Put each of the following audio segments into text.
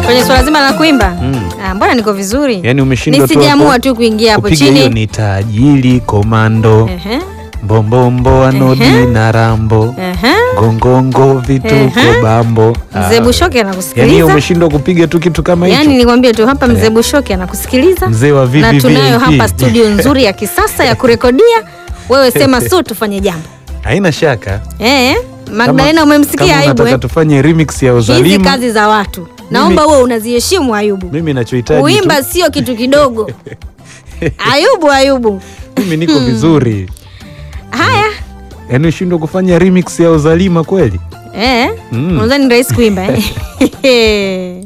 Kwenye swala zima la kuimba Mm. ah, mbona niko vizuri Yaani umeshindwa tu nisijaamua hapo tu kuingia hapo kupiga hiyo chini ni tajiri komando Ehe, mbombombo anodi Ehe. na rambo ehe. gongongo vituko Ehe. bambo mzee Ah. Bushoke Yaani anakusikiliza umeshindwa kupiga tu kitu kama hicho yaani nikwambie tu hapa mzee Bushoke anakusikiliza Mzee wa na VVVIP. tunayo hapa studio nzuri ya kisasa ya kurekodia wewe sema su tufanye jambo haina shaka eh, Magdalena Kama- umemsikia kama Ayubu unataka eh? tufanye remix ya hizi uzalima kazi za watu naomba wewe unaziheshimu Ayubu mimi nachohitaji kuimba tu, sio kitu kidogo Ayubu Ayubu mimi niko vizuri haya yaani ushindwa kufanya remix ya uzalima kweli eh, Mm. unadhani ni rahisi kuimba eh?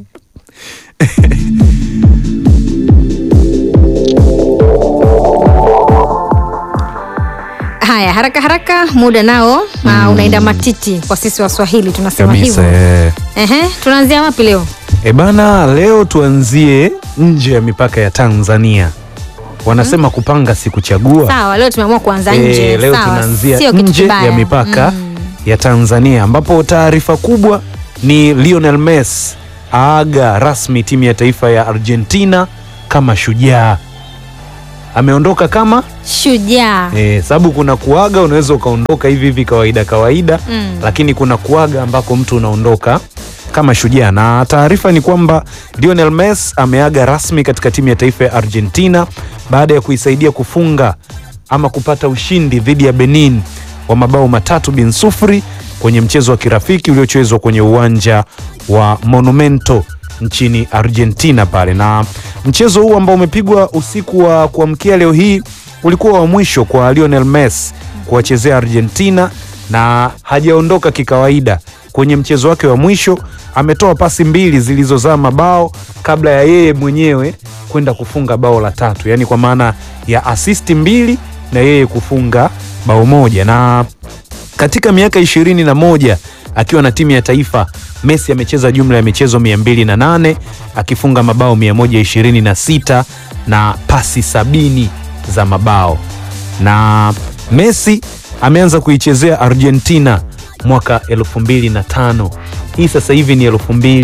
Haya, haraka haraka, muda nao mm. unaenda matiti kwa sisi Waswahili tunasema kabisa hivyo. eh. Ehe, tunaanzia wapi leo? E bana, leo tuanzie nje ya mipaka ya Tanzania. Wanasema kupanga si kuchagua. Sawa, leo tumeamua kuanza nje. Eh, leo Sawa, tunaanzia sio kitu nje kibaya. ya mipaka Mm. ya Tanzania ambapo taarifa kubwa ni Lionel Messi aaga rasmi timu ya taifa ya Argentina kama shujaa. Ameondoka kama Shujaa. eh, sababu kuna kuaga unaweza ukaondoka hivi hivi kawaida kawaida Mm. lakini kuna kuaga ambako mtu unaondoka kama shujaa, na taarifa ni kwamba Lionel Messi ameaga rasmi katika timu ya taifa ya Argentina baada ya kuisaidia kufunga ama kupata ushindi dhidi ya Benin wa mabao matatu bin sufuri kwenye mchezo wa kirafiki uliochezwa kwenye uwanja wa Monumento nchini Argentina pale, na mchezo huu ambao umepigwa usiku wa kuamkia leo hii ulikuwa wa mwisho kwa Lionel Messi kuwachezea Argentina na hajaondoka kikawaida. Kwenye mchezo wake wa mwisho ametoa pasi mbili zilizozaa mabao kabla ya yeye mwenyewe kwenda kufunga bao la tatu, yaani kwa maana ya asisti mbili na yeye kufunga bao moja. Na katika miaka ishirini na moja akiwa na timu ya taifa Messi amecheza jumla ya michezo 208 akifunga mabao 126 na pasi sabini za mabao na Messi ameanza kuichezea Argentina mwaka 2005. Hii sasa hivi ni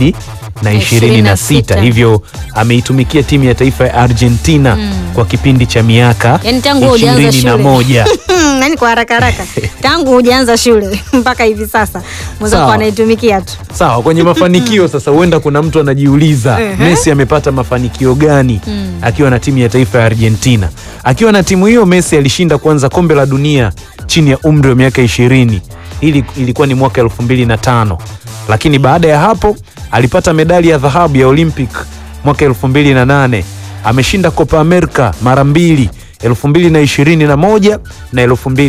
2026, hivyo ameitumikia timu ya taifa ya Argentina kwa kipindi cha miaka Yaani tangu wewe hujaanza shule. 21. Nani kwa haraka haraka tangu hujaanza shule mpaka hivi sasa mwenzako Sawa. anaitumikia tu. Sawa, kwenye mafanikio sasa, huenda kuna mtu anajiuliza Ehe. Messi amepata mafanikio gani akiwa na timu ya taifa ya Argentina? Akiwa na timu hiyo, Messi alishinda kwanza kombe la dunia chini ya umri wa miaka ishirini. Hili ilikuwa ni mwaka elfu mbili na tano, lakini baada ya hapo alipata medali ya dhahabu ya Olympic mwaka elfu mbili na nane. Ameshinda Copa America mara mbili 2021 na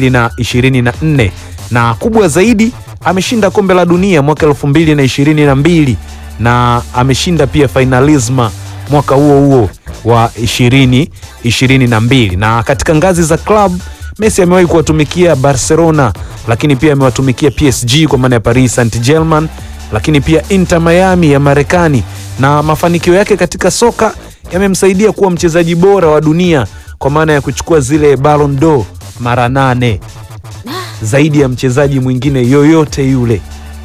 2024 na kubwa zaidi ameshinda kombe la dunia mwaka 2022 na ameshinda pia finalisma mwaka huo huo wa 2022 na katika ngazi za club Messi amewahi kuwatumikia Barcelona lakini pia amewatumikia PSG kwa maana ya Paris Saint-Germain lakini pia Inter Miami ya Marekani na mafanikio yake katika soka yamemsaidia kuwa mchezaji bora wa dunia kwa maana ya kuchukua zile Ballon d'Or mara nane zaidi ya mchezaji mwingine yoyote yule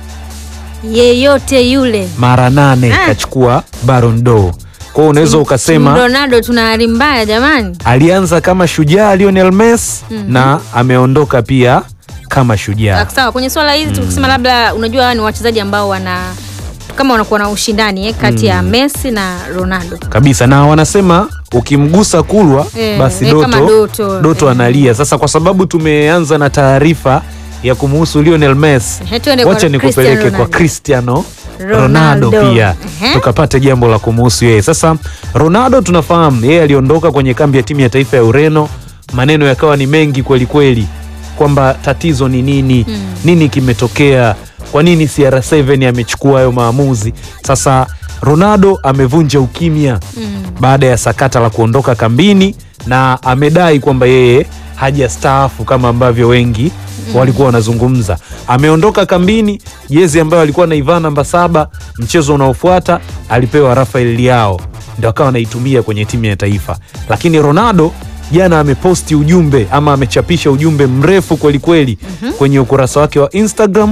Yeyote yule mara nane Ah. kachukua Ballon d'Or. Kwa hiyo unaweza ukasema Ronaldo tuna hali mbaya jamani. alianza kama shujaa Lionel Messi na ameondoka pia kama shujaa. Ah, Sawa, kwenye swala hizi tukisema labda unajua hawa ni wachezaji ambao wana kama wanakuwa na ushindani eh, kati ya Messi na Ronaldo. kabisa na wanasema ukimgusa kulwa Eh, basi eh, Doto, kama Doto, Doto eh. analia. Sasa kwa sababu tumeanza na taarifa ya kumuhusu Lionel Messi, Ehe, tuende kwa wacha nikupeleke Cristiano kwa Ronaldo. Cristiano Ronaldo. Ronaldo pia Ehe. tukapate jambo la kumuhusu yeye. Sasa Ronaldo tunafahamu yeye aliondoka kwenye kambi ya timu ya taifa ya Ureno, maneno yakawa ni mengi kweli kweli kwamba tatizo ni nini, nini kimetokea, kwa nini CR7 amechukua hayo maamuzi. Sasa Ronaldo amevunja ukimya baada ya sakata la kuondoka kambini na amedai kwamba yeye hajastaafu kama ambavyo wengi walikuwa wanazungumza. Ameondoka kambini, jezi ambayo alikuwa anaivaa namba saba, mchezo unaofuata alipewa Rafael Leao, ndio akawa anaitumia kwenye timu ya taifa. Lakini Ronaldo jana ameposti ujumbe ama amechapisha ujumbe mrefu kwelikweli kwenye ukurasa wake wa Instagram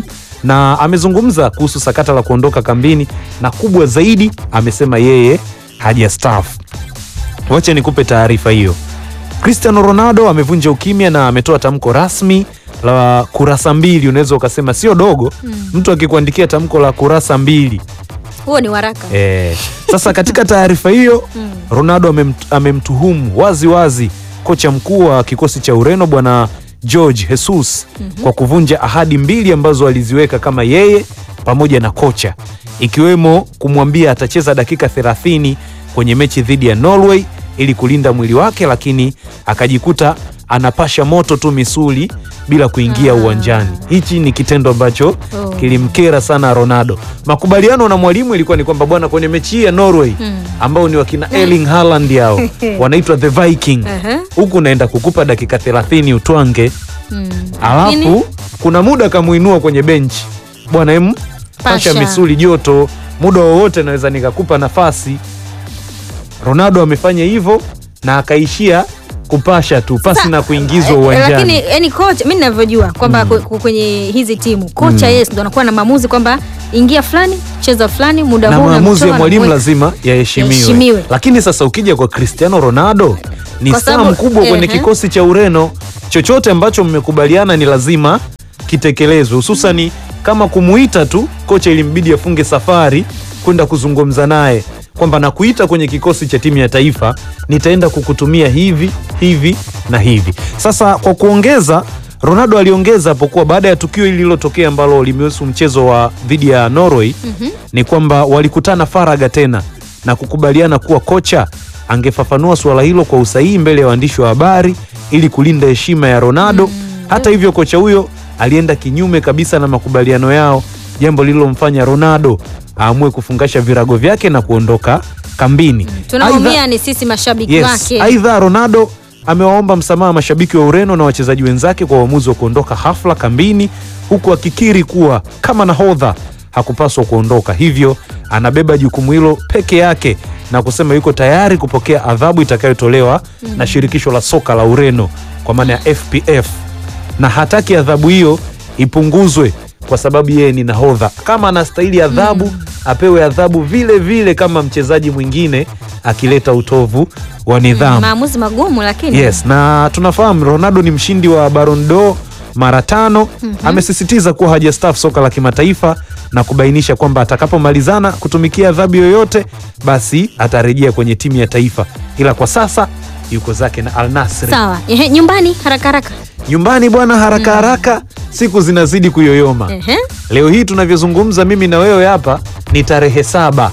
na amezungumza kuhusu sakata la kuondoka kambini, na kubwa zaidi amesema yeye hajastaafu. Wacha nikupe taarifa hiyo. Cristiano Ronaldo amevunja ukimya na ametoa tamko rasmi la kurasa mbili. Unaweza ukasema sio dogo, mtu akikuandikia tamko la kurasa mbili Huo ni waraka. Eh, sasa katika taarifa hiyo Ronaldo amemt, amemtuhumu wazi wazi kocha mkuu wa kikosi cha Ureno bwana George Jesus kwa kuvunja ahadi mbili ambazo aliziweka kama yeye pamoja na kocha, ikiwemo kumwambia atacheza dakika 30 kwenye mechi dhidi ya Norway ili kulinda mwili wake, lakini akajikuta anapasha moto tu misuli bila kuingia uwanjani. Hichi ni kitendo ambacho Oh. kilimkera sana Ronaldo. Makubaliano na mwalimu ilikuwa ni kwamba bwana, kwenye mechi hii ya Norway ambao ni wakina Erling Haaland hao wanaitwa the Viking, Aha. huku naenda kukupa dakika 30 utwange, Mm. alafu Nini? kuna muda kamuinua kwenye benchi, bwana em, pasha Pasha. misuli joto, muda wowote naweza nikakupa nafasi. Ronaldo amefanya hivyo na akaishia kupasha tu pasi na kuingizwa Eh, uwanjani. Lakini yani kocha mimi ninavyojua kwamba mm. kwenye hizi timu kocha yes ndo anakuwa na maamuzi kwamba ingia fulani cheza fulani muda na huu maamuzi ya unamtoa, mwalimu unamweka. lazima yaheshimiwe. Yaheshimiwe. Lakini sasa ukija kwa Cristiano Ronaldo ni Kwa staa sababu- mkubwa kwenye ehe. kikosi cha Ureno. Chochote ambacho mmekubaliana ni lazima kitekelezwe, hususani kama kumuita tu kocha, ilimbidi afunge safari kwenda kuzungumza naye kwamba nakuita kwenye kikosi cha timu ya taifa, nitaenda kukutumia hivi hivi na hivi. Sasa kwa kuongeza Ronaldo aliongeza hapo kuwa baada ya tukio hili lililotokea ambalo limehusu mchezo wa dhidi ya Norway ni kwamba walikutana faraga tena na kukubaliana kuwa kocha angefafanua suala hilo kwa usahihi mbele ya waandishi wa habari ili kulinda heshima ya Ronaldo. Hata hivyo, kocha huyo alienda kinyume kabisa na makubaliano yao, jambo lililomfanya Ronaldo aamue kufungasha virago vyake na kuondoka kambini. tunaumia ni sisi mashabiki Yes. wake Aidha, Ronaldo amewaomba msamaha mashabiki wa Ureno na wachezaji wenzake kwa uamuzi wa kuondoka hafla kambini, huku akikiri kuwa kama nahodha hakupaswa kuondoka, hivyo anabeba jukumu hilo peke yake na kusema yuko tayari kupokea adhabu itakayotolewa na shirikisho la soka la Ureno kwa maana ya FPF, na hataki adhabu hiyo ipunguzwe kwa sababu yeye ni nahodha. Kama anastahili adhabu apewe adhabu vile vile kama mchezaji mwingine akileta utovu wa nidhamu. maamuzi magumu lakini Yes, na tunafahamu Ronaldo ni mshindi wa Ballon d'Or mara tano. Amesisitiza kuwa hajastaafu soka la kimataifa na kubainisha kwamba atakapomalizana kutumikia adhabu yoyote, basi atarejea kwenye timu ya taifa, ila kwa sasa yuko zake na Al Nassr. sawa Ehe, nyumbani haraka haraka Nyumbani bwana, haraka haraka, siku zinazidi kuyoyoma. Ehe. Leo hii tunavyozungumza mimi na wewe hapa ni tarehe saba.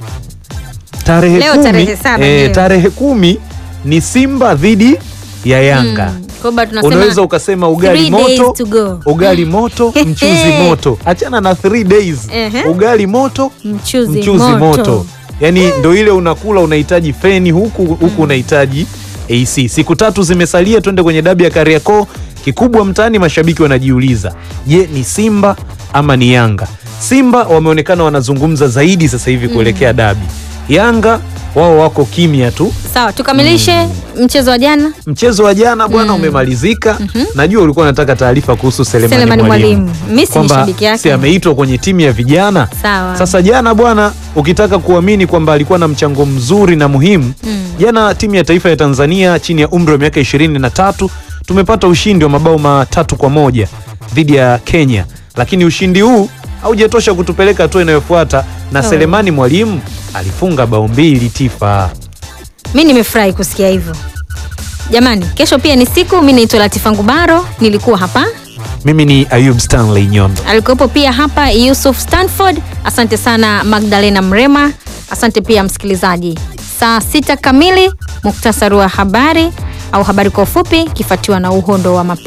Tarehe Leo kumi, tarehe saba, eh, leo. tarehe kumi ni Simba dhidi ya Yanga. Mm. Kwa hiyo tunasema Unaweza ukasema ugali three days moto, to go. ugali moto, mchuzi moto. Achana na three days. Ehe. Ugali moto, mchuzi, mchuzi moto, moto. yaani ndo ile unakula unahitaji feni huku huku unahitaji AC. Siku tatu zimesalia, twende kwenye dabi ya Kariakoo. Kikubwa mtaani, mashabiki wanajiuliza, je, ni Simba ama ni Yanga? Simba wameonekana wanazungumza zaidi sasa hivi kuelekea dabi. Yanga wao wako kimya tu. sawa tukamilishe mchezo wa jana Mchezo wa jana bwana umemalizika. Najua ulikuwa unataka taarifa kuhusu Selemani, Selemani Mwalimu Mwalimu. Mimi si ni kwamba shabiki yake. si ameitwa kwenye timu ya vijana. Sawa. Sasa jana bwana, ukitaka kuamini kwamba alikuwa na mchango mzuri na muhimu jana, timu ya taifa ya Tanzania chini ya umri wa miaka ishirini na tatu tumepata ushindi wa mabao matatu kwa moja dhidi ya Kenya, lakini ushindi huu haujatosha kutupeleka hatua inayofuata na Oh. Selemani Mwalimu alifunga bao mbili tifa. mi nimefurahi kusikia hivyo jamani kesho pia ni siku mi naitwa latifa ngubaro nilikuwa hapa Mimi ni Ayub Stanley Nyondo. alikuwepo pia hapa yusuf stanford asante sana magdalena mrema asante pia msikilizaji saa sita kamili muktasari wa habari au habari kwa ufupi kifuatiwa na uhondo wa mapi